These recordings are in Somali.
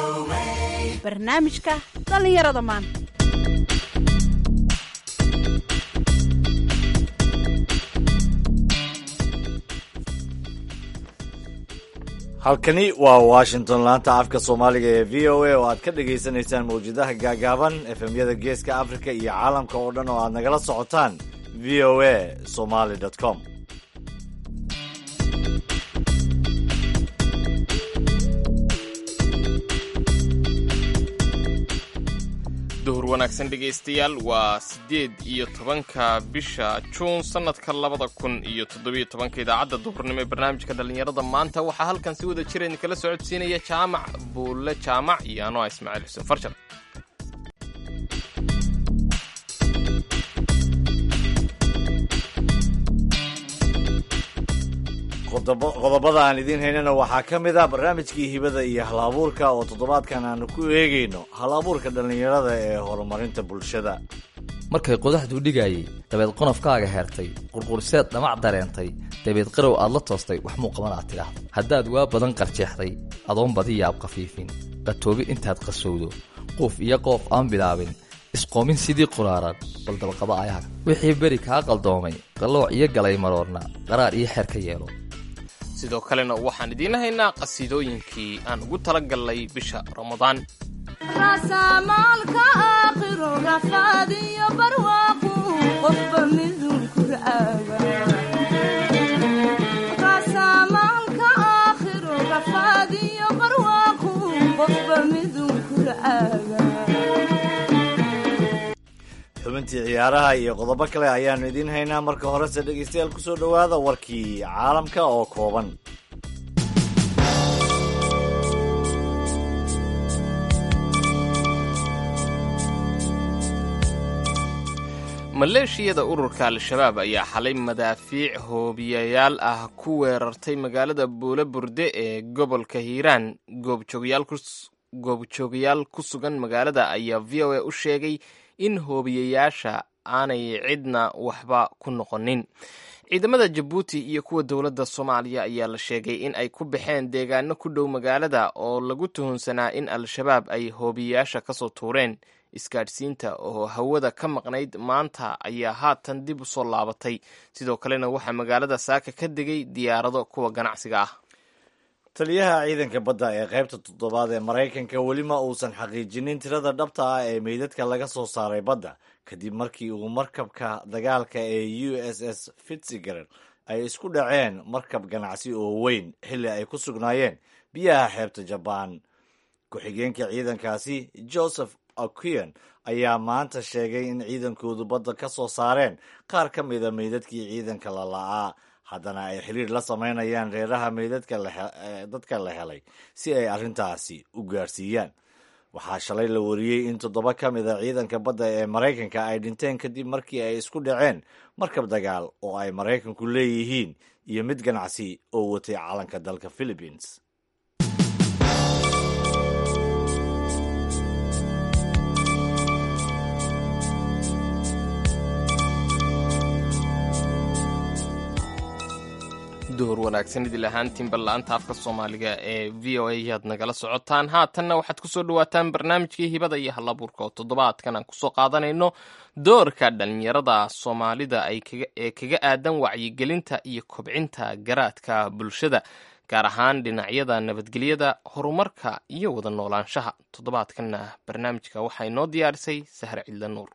barnaamijka dhallinyarada maanta halkani waa washington laanta afka soomaaliga ee v o a oo aad ka dhagaysanaysaan mawjadaha gaagaaban efemyada geeska africa iyo caalamka oo dhan oo aad nagala socotaan v o a somaly com duhur wanaagsan dhegaystayaal waa siddeed iyo tobanka bisha juun sannadka labada kun iyo toddobiyo tobanka idaacadda duhurnimo ee barnaamijka dhallinyarada maanta waxaa halkan si wada jira idinkala socodsiinaya jaamac buulle jaamac iyo anoa ismaaciil xuseen farshar qodobada aan idiin haynana waxaa ka mid ah barnaamijkii hibada iyo hal abuurka oo toddobaadkan aanu ku eegayno hal abuurka dhallinyarada ee horumarinta bulshada markay qodaxduu dhigayay dabeed qonofkaaga heertay qurqurseed dhamac dareentay dabeed qarow aad la toostay wax muu qaban aad tidhaahdo haddaad waa badan qarjeexday adoon badi yaab khafiifin qatoobi intaad qasowdo quuf iyo qoof aan bilaabin isqoomin sidii quraaran bal dabaqaba ayaga wixii beri kaa qaldoomay qallooc iyo galay maroorna qaraar iyo xeer ka yeelo sidoo kalena waxaan idiin haynaa qasiidooyinkii aan ugu tala gallay bisha ramadaan rasamaalka aakhiro rafaadiyo barwaaqu qofba midun kuraaga rasamaalka aakhiro rafaadiyo barwaaqu qofba midun kuraaga xubintii ciyaaraha iyo qodobo kale ayaannu idiin haynaa marka horese dhegaystayaal ku soo dhowaada warkii caalamka oo kooban maleeshiyada ururka al-shabaab ayaa xalay madaafiic hoobiyayaal ah ku weerartay magaalada buule burde ee gobolka hiiraan goobjoogayaal ku sugan magaalada ayaa v o a u sheegay in hoobiyayaasha aanay cidna waxba ku noqonin ciidamada jabuuti iyo kuwa dowladda soomaaliya ayaa la sheegay in ay ku baxeen deegaano ku dhow magaalada oo lagu tuhunsanaa in al-shabaab ay hoobiyayaasha kasoo tuureen isgaadhsiinta oo hawada ka maqnayd maanta ayaa haatan dib u soo laabatay sidoo kalena waxaa magaalada saaka ka degay diyaarado kuwa ganacsiga ah taliyaha ciidanka badda ee qaybta toddobaad ee maraykanka weli ma uusan xaqiijinin tirada dhabta ah ee meydadka laga soo saaray badda kadib markii uu markabka dagaalka ee u s s fitziger ay isku dhaceen markab ganacsi oo weyn xilli ay ku sugnaayeen biyaha xeebta jabaan ku-xigeenka ciidankaasi joseph okian ayaa maanta sheegay in ciidankoodu badda ka soo saareen qaar ka mida meydadkii ciidanka la la'aa haddana ay xiriir la samaynayaan reeraha meydadka dadka la helay si ay arrintaasi u gaarsiiyaan waxaa shalay la wariyey in toddoba ka mida ciidanka badda ee maraykanka ay dhinteen kadib markii ay isku dhaceen markab dagaal oo ay maraykanku leeyihiin iyo mid ganacsi oo watay calanka dalka philippines duhur wanaagsan idil ahaantiin balla-anta afka soomaaliga ee v o a yaad nagala socotaan haatanna waxaad kusoo dhawaataan barnaamijkii hibada iyo halabuurka oo toddobaadkan aan kusoo qaadanayno doorka dhallinyarada soomaalida ee kaga aadan wacyigelinta iyo kobcinta garaadka bulshada gaar ahaan dhinacyada nabadgelyada horumarka iyo wada noolaanshaha toddobaadkanna barnaamijka waxaa inoo diyaarisay sahre cidla nuur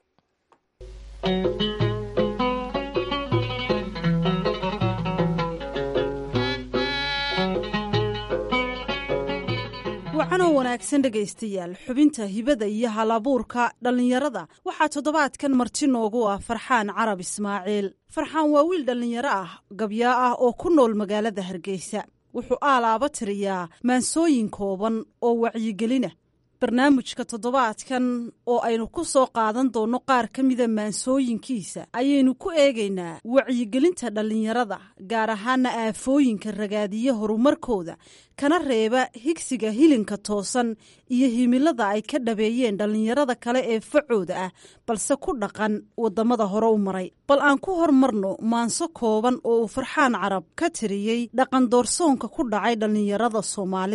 wacanoo wanaagsan dhegaystayaal xubinta hibada iyo halabuurka dhallinyarada waxaa toddobaadkan marti noogu ah farxaan carab ismaaciil farxaan waa wiil dhallinyaro ah gabyaa ah oo ku nool magaalada hargeysa wuxuu aalaaba tiriyaa maansooyin kooban oo wacyigelina barnaamijka toddobaadkan oo aynu ku soo qaadan doonno qaar ka mida maansooyinkiisa ayaynu ku eegaynaa wacyigelinta dhallinyarada gaar ahaana aafooyinka ragaadiya horumarkooda kana reeba higsiga hilinka toosan iyo himilada ay ka dhabeeyeen dhallinyarada kale ee facooda ah balse ku dhaqan waddamada hore u maray bal aan ku hormarno maanso kooban oo uu farxaan carab ka tiriyey dhaqan doorsoonka ku dhacay dhallinyarada soomaalida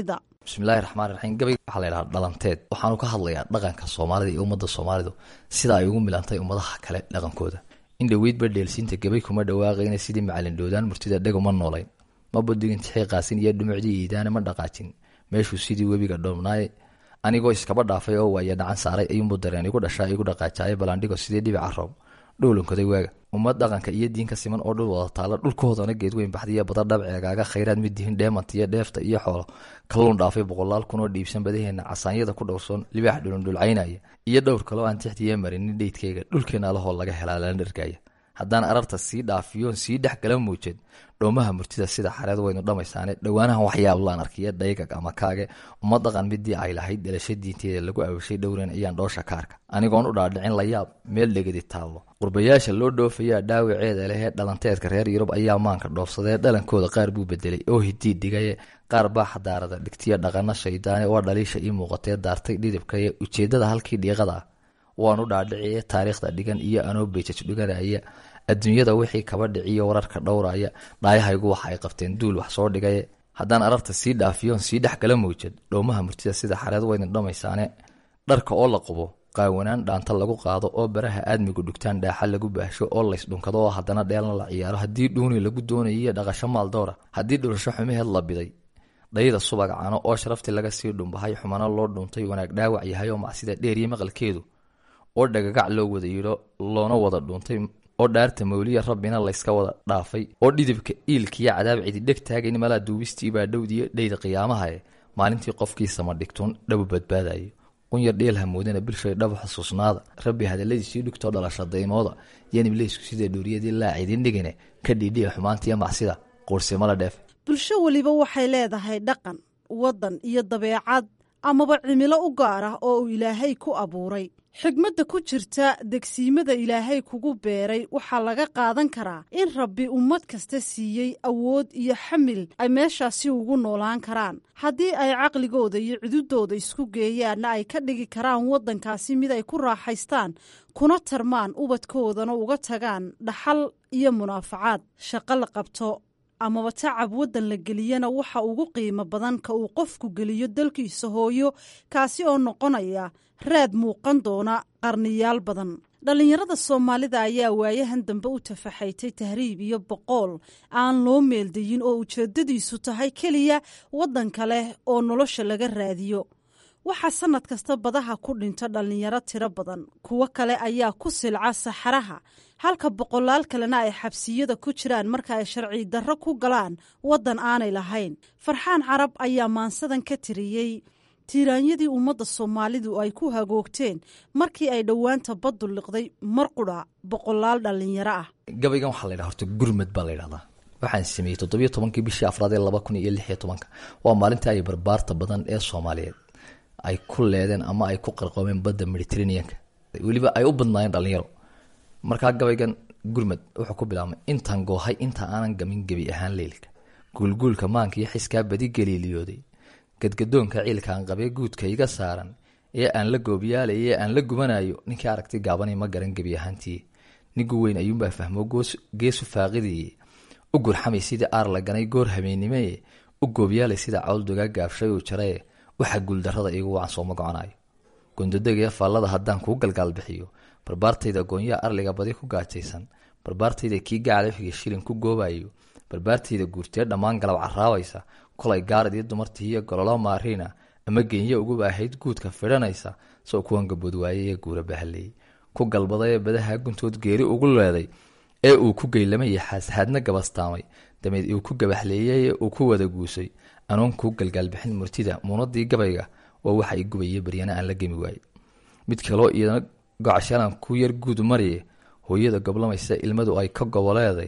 bismillahi raxmaan raxiim gabayga waxaa la yidhaha dhalanteed waxaanu ka hadlayaa dhaqanka soomaalida iyo ummadda soomaalidu sida ay ugu milantay ummadaha kale dhaqankooda in dhoweydba dheelsiinta gabay kuma dhawaaqayna sidii macalin dhoodaan murtida dheguma noolayn ma budigin tixii qaasin iyo dhumucdii iidaane ma dhaqaajin meeshuu sidii webiga dhoomnaaye anigoo iskaba dhaafay oo waaya dhacan saaray ayuunbu dareen igu dhashaa igu dhaqaajaaye balandhigo sidii dhibica roob dhowlankoday waaga ummad dhaqanka iyo diinka siman oo dhul wada taalla dhulkoodana geedweyn baxdiya bada dhabceegaaga khayraad mid dihin dheemanta iyo dheefta iyo xoolo kalluun dhaafay boqolaal kunoo dhiibsan badaheena casaanyada ku dhowrsoon libaax dhulundhulcaynaya iyo dhowr kaloo aan tixdiya marinin dheydkayga dhulkeena alahoo laga helaa lana dhargaya haddaan ararta sii dhaafiyoon sii dhex gala muujed dhoomaha murtida sida xareed waynu dhammaysaane dhowaanahan waxyaablaan arkiya dhaygag ama kaage uma dhaqan midii ay lahayd dhalasha diinteeda lagu awashay dhowran ayaan dhoosha kaarka anigoon u dhaadhicin layaab meel dhegadi taallo qurbayaasha loo dhoofayaa dhaawaceeda lehee dhalanteedka reer yurub ayaa maanka dhoofsadee dhalankooda qaar buu bedelay oo hidii dhigaye qaar baa xadaarada dhigtiya dhaqano shaydaane waa dhaliisha ii muuqatee daartay dhidibkaye ujeedada halkii dhiiqada ah waanu dhaadhiciye taariikhda dhigan iyo anoo beejaj dhiganaya adduunyada wixii kaba dhiciyo wararka dhowraya dhaayahaygu waxa ay qabteen duul wax soo dhigaye haddaan ararta sii dhaafiyoon sii dhex gala mawjad dhowmaha murtida sida xareed waydin dhammaysaane dharka oo la qubo qaawanaan dhaanta lagu qaado oo baraha aadmigu dhugtaan dhaaxa lagu baahsho oo laysdhunkado oo haddana dheelna la ciyaaro haddii dhuuni lagu doonayiyo dhaqasho maaldowra haddii dhurasho xumaheed la biday dhayda subag cano oo sharaftii laga sii dhumbahay xumano loo dhuntay wanaag dhaawac yahay oo macsida dheeriyo maqalkeedu oo dhagagac loo wada yidho loona wada dhuuntay oo dhaarta mawliya rabbina layska wada dhaafay oo dhidibka iilkiyo cadaab cidi dheg taagayn malaa duubistii baa dhowdiyo dhayda qiyaamahae maalintii qofkiisama dhigtuun dhabu badbaadayo qunyar dheel hamoodana bilshay dhaba xusuusnaada rabbi hadaladiisii dhugtoo dhalasha daymooda yanibleysku sida dhuuriyadii laa cidin dhigine ka dhiidhiya xumaantiiyo macsida quursimala dheef bulsho weliba waxay leedahay dhaqan waddan iyo dabeecad amaba cimilo u gaar ah oo uu ilaahay ku abuuray xigmadda ku jirta degsiimada ilaahay kugu beeray waxaa laga qaadan karaa in rabbi ummad kasta siiyey awood iyo xamil ay meeshaasi ugu noolaan karaan haddii ay caqligooda iyo cududooda isku geeyaanna ay ka dhigi karaan waddankaasi mid ay ku raaxaystaan kuna tarmaan ubadkoodana uga tagaan dhaxal iyo munaafacaad shaqo la qabto amaba tacab waddan la geliyana waxa ugu qiimo badan ka uu qofku geliyo dalkiisa hooyo kaasi oo noqonaya raad muuqan doona qarniyaal badan dhallinyarada soomaalida ayaa waayahan dambe u tafaxaytay tahriib iyo boqool aan loo meeldayin oo ujeeddadiisu tahay keliya waddan kale oo nolosha laga raadiyo waxaa sannad kasta badaha ku dhinta dhallinyaro tiro badan kuwo kale ayaa ku silca saxaraha halka boqolaal kalena ay xabsiyada ku jiraan marka ay sharci darro ku galaan waddan aanay lahayn farxaan carab ayaa maansadan ka tiriyey tiiraanyadii ummadda soomaalidu ay ku hagoogteen markii ay dhowaanta baddu liqday mar qudha boqolaal dhallinyaro ah gabaygan waxaa la ydhaha horta gurmad baa la ydhahdaa waxaan sameeyey toddobiyo tobankii bishii afraad ee laba kun iyo lix iyo tobanka waa maalintii ay barbaarta badan ee soomaaliyeed ay ku leedeen ama ay ku qarqoomeen badda mediterraneanka weliba ay u badnaayeen dhallinyaro markaa gabaygan gurmad wuxuu ku bilaabmay intaan goohay inta aanan gamin gebi ahaan leylka guulguulka maanka iyo xiskaa badi galiiliyooday gadgadoonka ciilkaan qabee guudka iga saaran ee aan la goobyaalay ee aan la gubanayo ninkii aragti gaabani ma garan gebi ahaantii nigu weyn ayuunbaa fahmo geesu faaqidiye u gurxamay sidii aar la ganay goor habeennimee u goobyaalay sida cawl dogaa gaabshay uu jarae waxa guuldarrada iigu wacan sooma goconayo gondodegee faallada haddaan kuu galgaal bixiyo barbaartayda goonyaha arliga badi ku gaajaysan barbaartayda kii gacala xiga shilin ku goobayo barbaartayda guurtee dhammaan galab caraabaysa kolay gaarad iyo dumartii iyo gololo maariina ama geenye uguba ahayd guudka fidhanaysa soo kuwan gabood waayey ee guura bahaleeyey ku galbaday ee badaha guntood geeri ugu leeday ee uu ku geylamay xaashaadna gabastaamay dameed uu ku gabaxleeyey ee uu ku wada guusay anoon kuu galgaalbixin murtida muunadii gabayga waa waxa i gubaya baryana aan la gemi waayey mid kaloo iyadana gocashalan ku yar guud mariye hooyada goblamaysa ilmadu ay ka goboleeday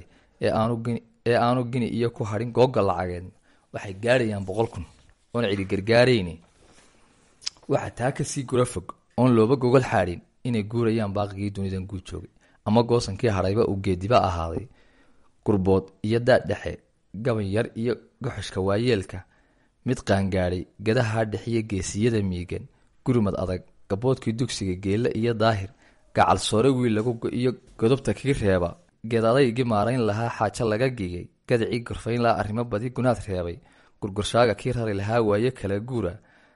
ee aanu gini iyo ku hadhin googa lacageed waxay gaarayaan boqol kun oon cidi gargaarayni waxaa taa kasii gura fog oon looba gogol xaadhin inay guurayaan baaqigii dunidan guud joogay ama goosankii hadhayba uu geediba ahaaday gurbood iyo daad dhexe gaban yar iyo goxoshka waayeelka mid qaangaadhay gadaha dhexiyo geesiyada miigan gurmad adag gaboodkii dugsiga geelle iyo daahir gacal soore wiil lagu iyo godobta kii reeba geed adaygii maarayn lahaa xaajo laga gigay gadacii gorfayn lahaa arrimo badi gunaad reebay gurgurshaaga kii rari lahaa waaye kala guura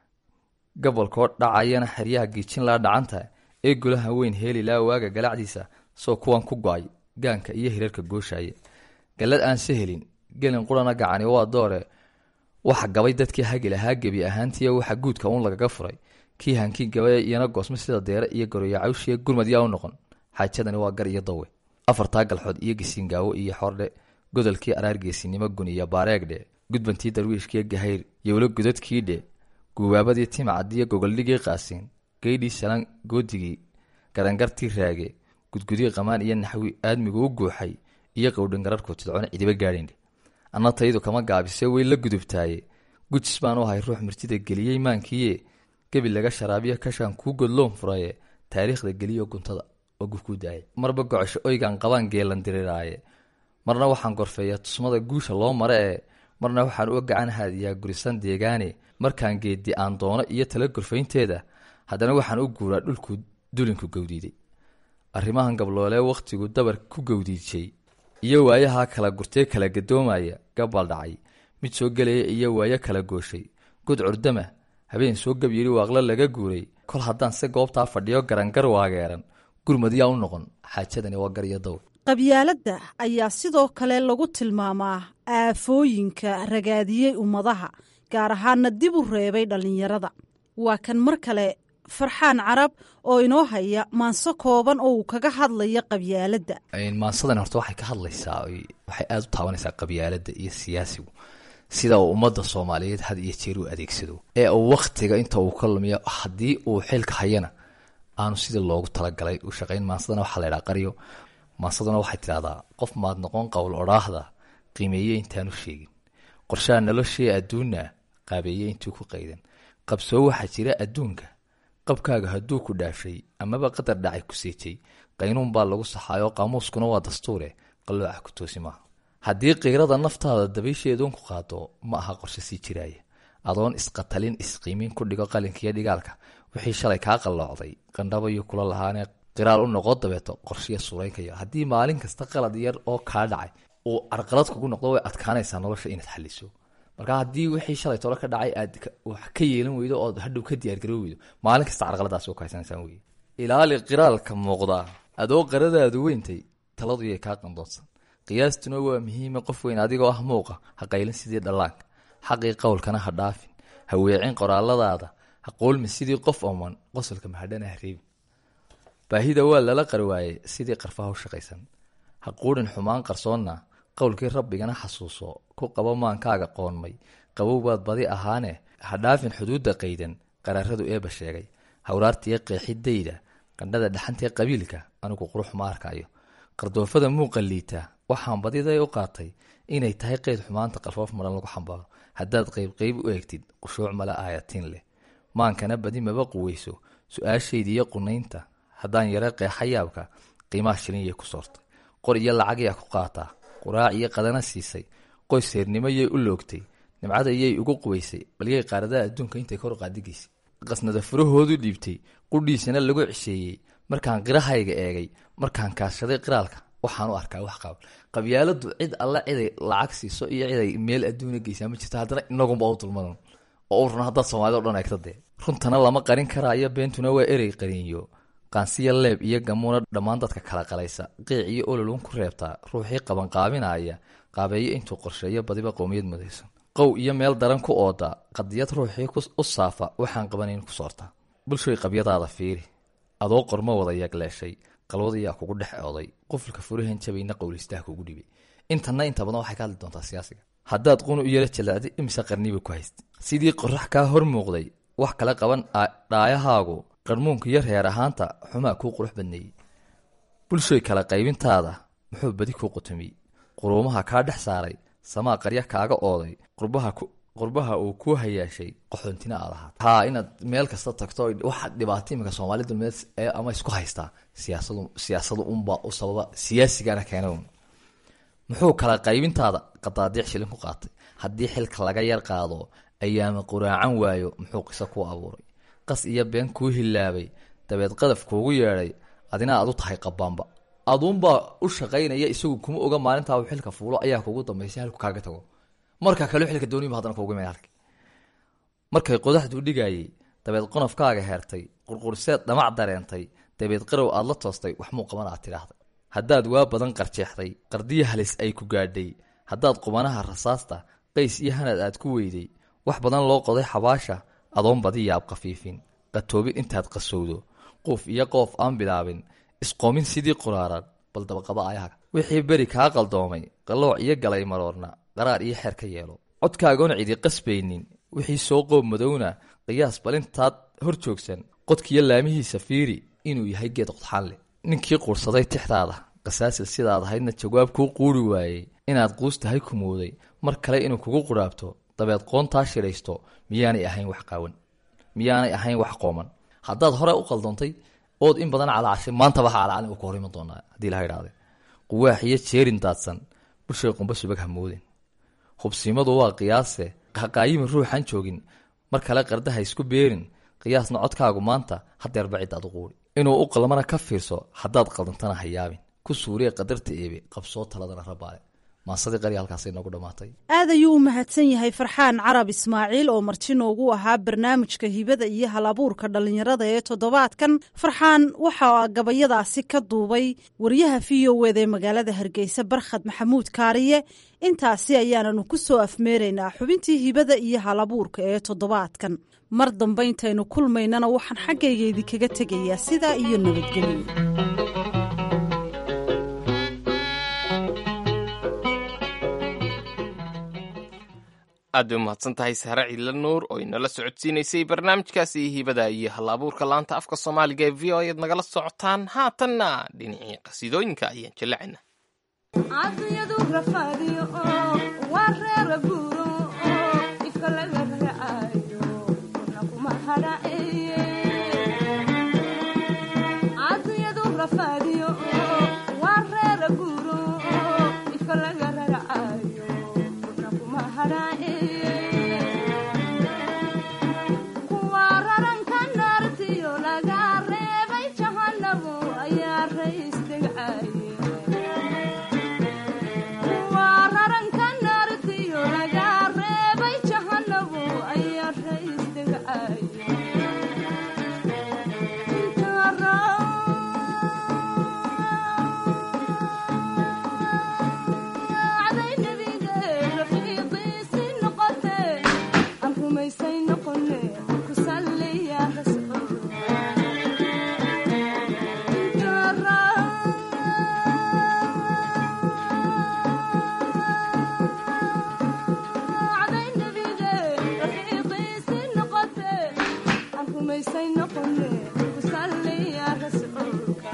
gobolkoo dhacayana xeryaha giijin laa dhacanta ee golaha weyn heeli laa waaga galacdiisa soo kuwan ku go-ay gaanka iyo hirarka gooshaaye gallad aan se helin gelin qurana gacani waa doore waxa gabay dadkii hagi lahaa gebi ahaantiiyo waxa guudka uun lagaga furay kii hankii gabay iyana goosmo sida deere iyo garoya cawshiya gurmad yaa u noqon xaajadani waa gar iyo dawe afartaa galxood iyo gisiingaawo iyo xordhe godolkii araargeesinimo gun iyo baareegdhe gudbantii darwiishkiiyo gahayr yowlo gudadkiidhe guubaabadii timacadiyo gogoldhigii qaasiin geydhii salan goodigii garangartii raage gudgudii qamaan iyo naxwi aadmigu u guuxay iyo qowdhangararhku tidcona cidiba gaadhindhe anna taydu kama gaabise way la gudubtaaye gujis baan u ahay ruux mirtida geliyey maankiiye gebi laga sharaabiyo kashaan kuu godloon furaye taariikhda geliyo guntada oo gufkuu daaya marba gocosho oygaan qabaan geelan diriraaye marna waxaan gorfeeyaa tusmada guusha loo mare ee marna waxaan u gacan haadiyaa gurisan deegaane markaan geedi aan doono iyo tala gorfaynteeda haddana waxaan u guuraa dhulku dulinku gowdiiday arrimahan gabloolee wakhtigu dabar ku gowdiijay iyo waayahaa kala gurtee kala gadoomaya gabbal dhacay mid soo gelaya iyo waayo kala gooshay god curdama habeen soo gab yidhi waaqlo laga guuray kol haddaan se goobtaa fadhiyo garangar waageeran gurmad yaa u noqon xaajadani waa gar iyo daw qabyaaladda ayaa sidoo kale lagu tilmaamaa aafooyinka ragaadiyey ummadaha gaar ahaana dib u reebay dhallinyarada waa kan mar kale farxaan carab oo inoo haya maanso kooban oo uu kaga hadlaya qabyaaladda maansadan horta waxay ka hadlaysaa waxay aada u taabanaysaa qabyaaladda iyo siyaasigu sida uu ummadda soomaaliyeed had iyo jeer u adeegsado ee uu wakhtiga inta uu ka lumiyo haddii uu xilka hayana aanu sidii loogu talagalay u shaqayn maansadana waxaa laydhaha qaryo maansaduna waxay tidhahdaa qof maad noqon qowl odhaahda qiimeeye intaanu sheegin qorshaha noloshee adduunna qaabeeye intuu ku qaydan qabsoo waxaa jira adduunka qabkaaga hadduu ku dhaafshay amaba qadar dhacay ku seejay qaynuun baa lagu saxaayoo qaamuuskuna waa dastuure qallooca ku toosi maaha haddii qiirada naftaada dabaysheeduun ku qaado ma aha qorshe sii jiraaya adoon isqatalin isqiimin ku dhigo qalinkiiyo dhigaalka wixii shalay kaa qalloocday qandhabayuu kula lahaanee qiraal u noqo dabeeto qorshiya suuraynkayo haddii maalin kasta qalad yar oo kaa dhacay uu carqalad kugu noqdo way adkaanaysaa nolosha inaad xaliso marka haddii wixii shalay tolo ka dhacay aad wax ka yeelan weydo ood hadhow ka diyaargaro weydo maalin kasta carqaladaas oo kahaysanaysaa wey ilaali qiraalka muuqdaa adoo qaradaadu weyntay taladu yay kaa qandoonsan qiyaastuna waa muhiima qof weyn adigoo ah muuqa ha qaylin sidii dhallaanka xaqii qowlkana ha dhaafin ha weecin qoraaladaada ha qoolmi sidii qof oman qosolka mahadhana ha reebin baahida waa lala qarwaaye sidii qarfaha u shaqaysan ha quudhin xumaan qarsoonna qowlkii rabbigana xasuuso ku qabo maankaaga qoonmay qabow baad badi ahaane ha dhaafin xuduudda qaydan qaraaradu eeba sheegay hawraartiiyo qeexidayda qandhada dhaxantee qabiilka anigu qurux ma arkayo qardoofada muuqa liita waxaan badiday u qaatay inay tahay qeyd xumaanta qalfoof maran lagu xambaaro haddaad qeybqeyb u eegtid qushuuc male aayatiin leh maankana badi maba quweyso su-aashaydiiyo qunaynta haddaan yaro qeexa yaabka qiimaha shilinyay ku soortay qor iyo lacag yaa ku qaataa quraac iyo qadana siisay qoys seernimo yay u loogtay nimcada yay ugu quwaysay balyay qaaradaha adduunka intay kor qaadigaysay qasnada furahoodu dhiibtay qudhiisana lagu cisheeyey markaan qirahayga eegay markaan kaashaday qiraalka waxaan u arkaa wax qaban qabyaaladu cid alle ciday lacag siiso iyo ciday meel adduuna geysaa ma jirto haddana inagunba u dulmadan oo u run haddaad soomaalida o dhan eegta dee runtana lama qarin karaayo beentuna waa erey qariinyo qaansiya leeb iyo gamuuna dhammaan dadka kala qalaysa qiic iyo ololun ku reebtaa ruuxii qabanqaabinaya qaabeeyo intuu qorsheeyo badiba qowmiyad mudaysan qow iyo meel daran ku ooda qadiyad ruuxii u saafa waxaan qabanayn ku soortaa bulshoy qabyadaada fiiri adoo qormo wada yagleeshay qalwadayaa kugu dhex ooday qufulka furahan jabayna qowlistaha kugu dhibay intanna inta badan waxay ka hadli doontaa siyaasiga haddaad qunu u yara jallacday imise qarniba ku haysta sidii qorax kaa hor muuqday wax kala qaban dhaayahaagu qarmuunka iyo reer ahaanta xumaa kuu qurux badneeyey bulshoy kala qaybintaada muxuu badi kuu qutumiyey quruumaha kaa dhex saaray samaa qarya kaaga ooday qurbaha uu kuu hayaashay qaxoontina aad ahaat haa inaad meel kasta tagto waxa dhibaato iminka soomaali dulmeed ama isku haystaa siyaasadu siyaasadu unbaa u sababa siyaasigana keena un muxuu kala qaybintaada qadaadiic shilin ku qaatay haddii xilka laga yar qaado ayaama quraacan waayo muxuu qiso ku abuuray qas iyo been kuu hilaabay dabeed qadaf kuugu yeedhay adina aad u tahay qabaanba aduunbaa u shaqaynaya isagu kuma oga maalintaa uu xilka fuulo ayaa kugu dambaysay halku kaaga tago markaa kale xilka dooniba haddana kuugu iman halki markay qodaxdu dhigayey dabeed qonofkaaga heertay qurqurseed dhamac dareentay dabeed qarow aad la toostay wax muu qaban aad tidhaahday haddaad waa badan qarjeexday qardiya halis ay ku gaadhay haddaad qubanaha rasaasta qays iyo hanad aad ku weyday wax badan loo qoday xabaasha adoon badi yaab khafiifin qatoobin intaad qasowdo quuf iyo qoof aan bilaabin isqoomin sidii quraaran bal dabaqaba ayaga wixii beri kaa qaldoomay qallooc iyo galay maroorna qaraar iyo xeer ka yeelo codkaagoon cidi qasbaynin wixii soo qoob madowna qiyaas balintaad hor joogsan qodkiyo laamihiisa fiiri inuu yahay geed qodxaan leh ninkii quursaday tixdaada qasaasil sidaad ahaydna jawaab kuu quuri waayey inaad quus tahay kumooday mar kale inuu kugu quraabto dabeed qoontaa shidhaysto miyaanay ahayn wax qaawan miyaanay ahayn wax qooman haddaad hore u qaldoontay ood in badan calaacashay maantaba ha calacalin uu ka hor iman doonaa haddii laha idhahdee quwaax iyo jeerin daadsan bushay qumba subag hamoodin hubsiimadu waa qiyaase haqaayimi ruuxan joogin mar kale qardaha isku beerin qiyaasna codkaagu maanta hadeerba cidaad u quuri inuu u qalmana ka fiirso haddaad qaldantana ha yaabin ku suuriye qadarta eebe qabsoo taladana rabaale maasadii qari halkaasay noogu dhammaatay aad ayuu u mahadsan yahay farxaan carab ismaaciil oo marti noogu ahaa barnaamijka hibada iyo hal abuurka dhallinyarada ee toddobaadkan farxaan waxaa gabayadaasi ka duubay wariyaha v o wda ee magaalada hargeysa barkhad maxamuud kaariye intaasi ayaananu ku soo afmeeraynaa xubintii hibada iyo hal abuurka ee toddobaadkan mar dambe intaynu kulmaynana waxaan xaggayga idinkaga tegayaa sidaa iyo nabadgelyo aad bay umahadsan tahay sahre ciidla nuur oo inala socodsiinaysay barnaamijkaasi hibada iyo hal abuurka laanta afka soomaaliga ee v o eed nagala socotaan haatanna dhinacii qasiidooyinka ayaan jallacayna caadiyadu rafaadiyo oo waa reera buuro oo ifka laga raacayo kuna kuma hadhaceeye caadiyadu rafaadiyo oo waa reera buuro oo ifka laga raacayo kuna kuma hadhaceeye kuwa raranka naartiyo laga reebay jahanabo ayaa rays degcaye waa raranka naartiyo laga reebay jahanabo ayaa rays degcaye raacday nebiga rafiiqiisi noqote aan rumaysay noqone ku salliya rasuul raacday nebiga rafiiqiisi noqote aan rumaysay noqone ku salliya rasuulka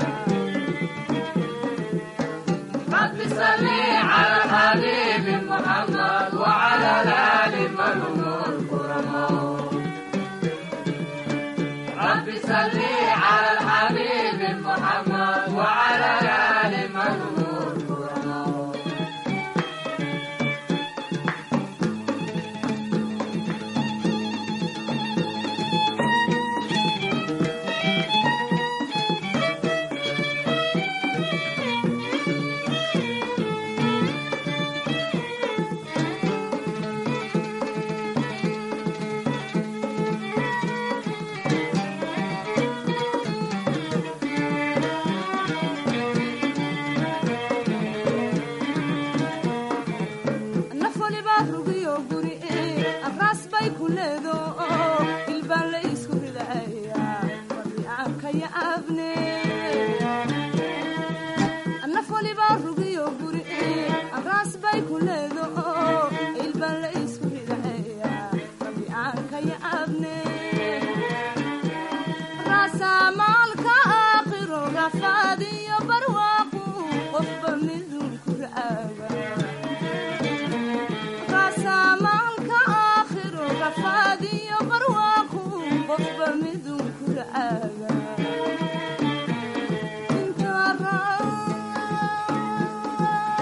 rabbi salli cala alxabiibi muxammad wacala alaali man hum lkuramoo رب صل على الحبيب محمد وعلى آل من هم الكرماء naf walibaa rugiyo guri abraas bay ku leedo ilbaan la isku ridaya waryaanka ya abne naf walibaa rugiyo guri abraas bay ku leedo ilbaan la isku ridaya waryaanka ya abne raasamaalka aakhiro rafaadiyo barwaaqu qofba midun ku raaga raasamaalka aakhiro rafaadiyo barwaaqu qofba midun ku raaga inta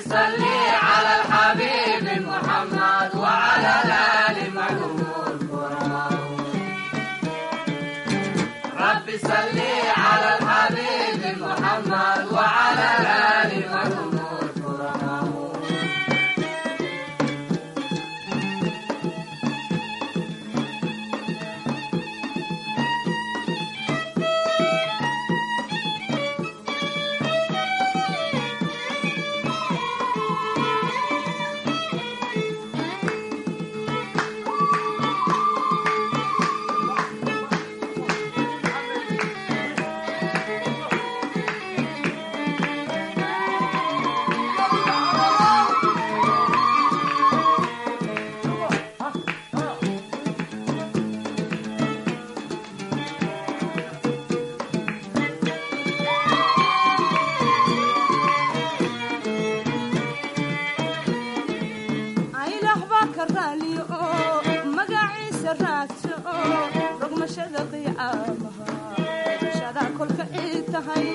aylax baa ka raaliyo oo magaciisa raadso oo rogmashada qiyaamaha rogmashada kolka ii tahay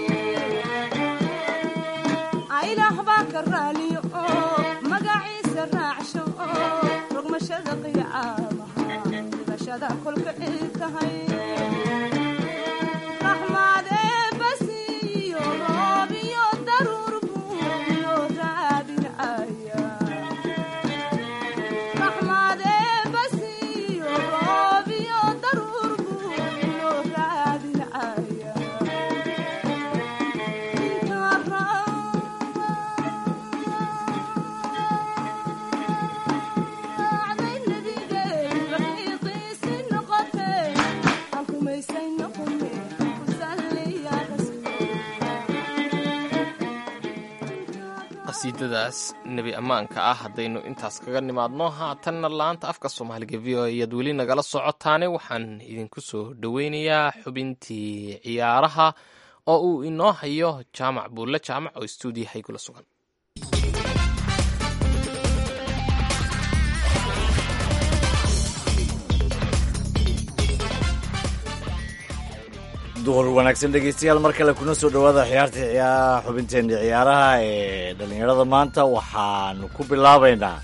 aylax baa ka raaliyo oo magaciisa raacsho oo rogmashada qiyaamaha rogmashada kolka ii tahay raxmaad eebbasiiyo roob iyo daruur buu iyo raadinaya qasiidadaas nebi ammaanka ah haddaynu intaas kaga nimaadno haatanna laanta afka soomaaliga v o ayaad weli nagala socotaane waxaan idinku soo dhoweynayaa xubintii ciyaaraha oo uu inoo hayo jaamac buulle jaamac oo stuudiyaha igula sugan duhur wanaagsan dhegeystayaal mar kale kuna soo dhowaada ciyaarta ciyaa xubinteenna ciyaaraha ee dhallinyarada maanta waxaanu ku bilaabaynaa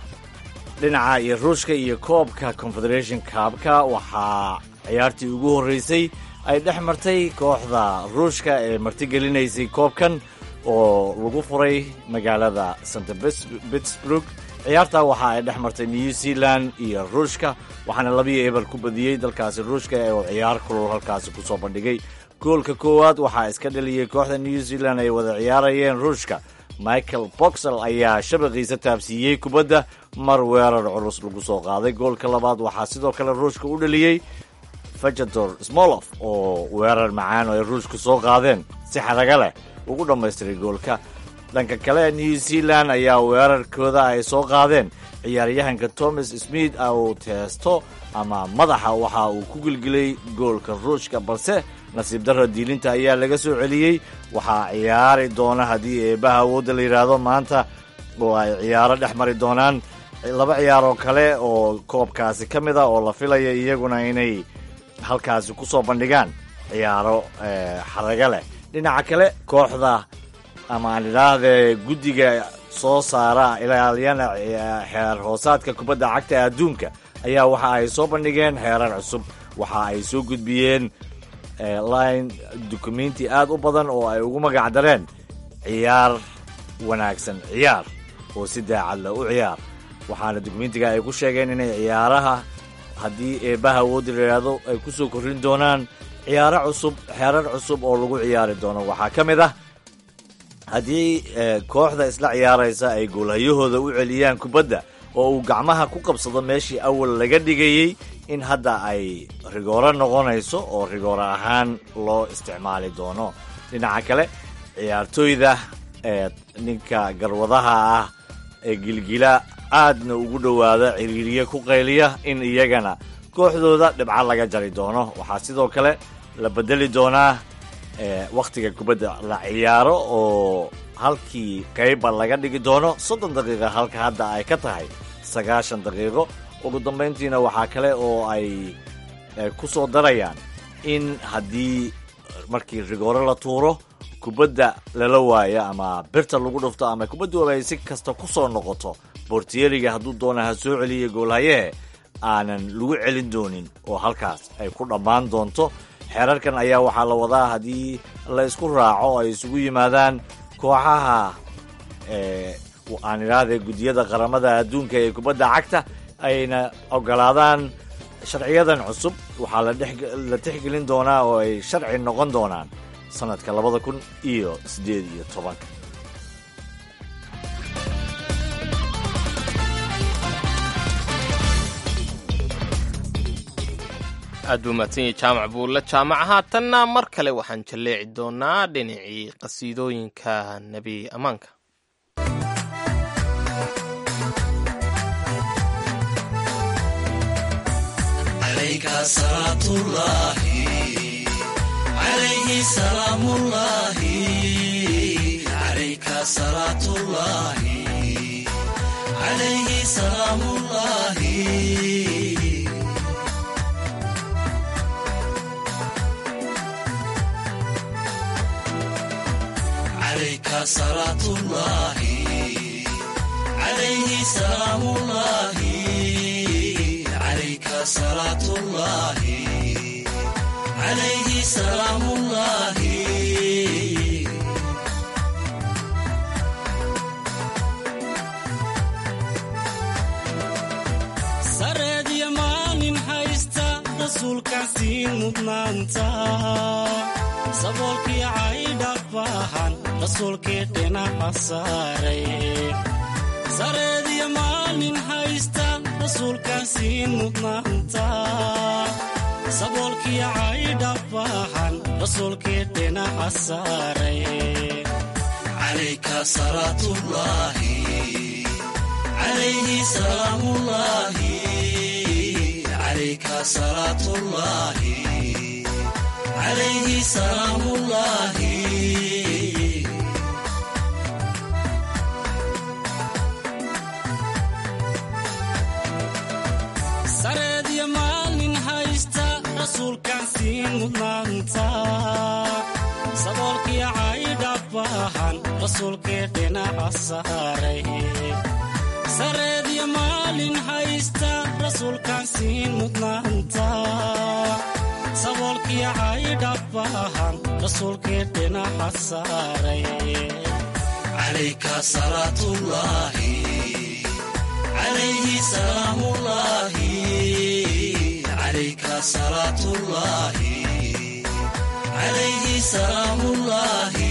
dhinaca iyo ruushka iyo koobka confederation kaabka waxaa ciyaartii ugu horreysay ay dhex martay kooxda ruushka ee martigelinaysay koobkan oo lagu furay magaalada st pittsburg ciyaartaa waxa ay dhex martay new zealand iyo ruushka waxaana labiyo eber ku badiyey dalkaasi ruushka oo ciyaar kulul halkaasi kusoo bandhigay goolka koowaad waxaa iska dhaliyey kooxda new zealand ay wada ciyaarayeen ruushka michael boxel ayaa shabaqiisa taabsiiyey kubadda mar weerar culus lagu soo qaaday goolka labaad waxaa sidoo kale ruushka u dhaliyey fajador smolof oo weerar macaan oo ay ruushku soo qaadeen si xaraga leh ugu dhammaystiray goolka dhanka kale new zealand ayaa weerarkooda ay soo qaadeen ciyaaryahanka thomas smith uu teesto ama madaxa waxa uu ku gelgelay goolka ruushka balse nasiib darra diilinta ayaa laga soo celiyey waxaa ciyaari doona haddii eebaha awoodda la yidhaahdo maanta oo ay ciyaaro dhex mari doonaan laba ciyaaroo kale oo koobkaasi ka mid a oo la filaya iyaguna inay halkaasi ku soo bandhigaan ciyaaro xaraga leh dhinaca kale kooxda ama aan idhaahdee guddiga soo saara ilaalyana xeer hoosaadka kubadda cagta adduunka ayaa waxa ay soo bandhigeen xeerar cusub waxa ay soo gudbiyeen line dukumenti aad u badan oo ay ugu magac dareen ciyaar wanaagsan ciyaar oo si daacadla u ciyaar waxaana dukumentiga ay ku sheegeen inay ciyaaraha haddii eebaha awoodda la yidhaahdo ay ku soo korrin doonaan ciyaaro cusub xeerar cusub oo lagu ciyaari doono waxaa ka mid ah haddii kooxda isla ciyaaraysa ay goolhayahooda u celiyaan kubadda oo uu gacmaha ku qabsado meeshii awal laga dhigayey in hadda ay rigooro noqonayso oo rigooro ahaan loo isticmaali doono dhinaca kale ciyaartooyda ee ninka garwadaha ah ee gilgila aadna ugu dhowaada ciriiriye ku qayliya in iyagana kooxdooda dhibco laga jari doono waxaa sidoo kale la bedeli doonaa wakhtiga kubadda la ciyaaro oo halkii qayba laga dhigi doono soddon daqiiqa halka hadda ay ka tahay sagaashan daqiiqo ugu dambayntiina waxaa kale oo ay ku soo darayaan in haddii markii rigooro la tuuro kubadda lala waayo ama birta lagu dhufto ama kubaddu ay si kasta ku soo noqoto bortiyeriga hadduu doona ha soo celiya goolhayehe aanan lagu celin doonin oo halkaas ay ku dhammaan doonto xeerarkan ayaa waxaa la wadaa haddii la isku raaco oo ay isugu yimaadaan kooxaha aan idhaahde guddiyada qaramada adduunka ee kubadda cagta ayna ogolaadaan sharciyadan cusub waxaa la tixgelin doonaa oo ay sharci noqon doonaan sanadka labada kun iyo siddeed iyo tobanka aad buu mahadsan yahay jaamac buulle jaamac haatanna mar kale waxaan jalleeci doonaa dhinacii qasiidooyinka nebi ammaanka sareedya maalin haysta rasuulkaasiin mudnaanta saboolkii caydhabaahan rasuulkii dhinaca saaray sareedya maalin haysta rasuulkaasiin mudnaanta saboolkii caydhabaahan rasuulkii dhinaca saaray calayka salaatullaahi عليه سلام الله عليك صلاة الله عليه سلام الله سرد يا مالين هايستا رسول كان سين مدنانتا صدولك يا عايد أباهان رسول كيدنا عصاري sareedya maalin haysta rasuulkaan siin mudnaanta saboolkii caydhabaahan rasuulkii dhinaca saaray calayka salaatullaahi calayhi salaamullaahi calayka salaatullaahi calayhi salaamullaahi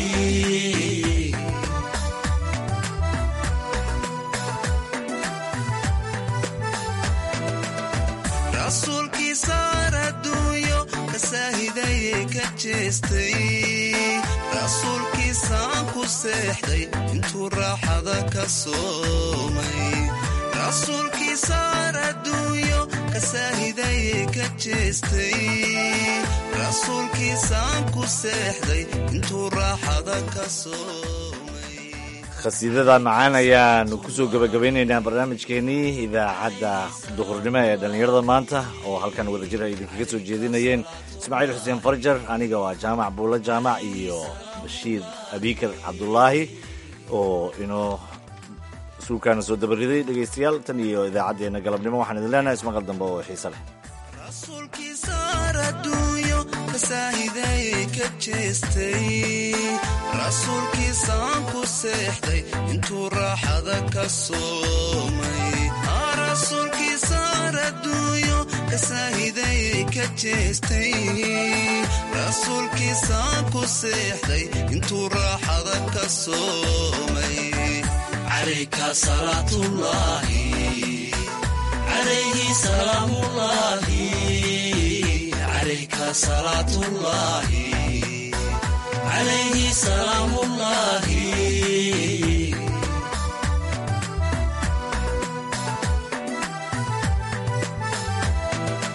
rasuulkii saar adduunyo ka saahidaye ka jeestay rasuulkiisaan ku seexday intuu raaxada ka soomay rasuulkii saar adduunyo ka saahidaye ka jeestay rasuulkiisaan ku seexday intuu raaxada ka soomay khasiidada macaan ayaanu kusoo gebagabeynaynaa barnaamijkeenii idaacadda duhurnimo ee dhallinyarada maanta oo halkan wadajir ay idinkaga soo jeedinayeen ismaaciil xuseen farjar aniga waa jaamac buulle jaamac iyo bashiir abiikar cabdulaahi oo inoo suulkaana soo dabariday dhegaystayaal tan iyo idaacaddeenna galabnimo waxaan idin leenahay ismaqal dambe oo xiise leh rasuulkii saar adduunyo ka saahidaye ka jeestay rasuulkiisaan ku seexday intuu raaxada ka soomay rasuulkii saar adduunyo ka saahidaye ka jeestay rasuulkiisaan ku seexday intuu raaxada ka soomay calayka salaatullaahi عليه سلام الله عليك صلاة الله عليه سلام الله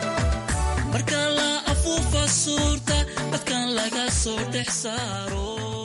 marka la afuufa suurta dadkan laga soo dhex saaro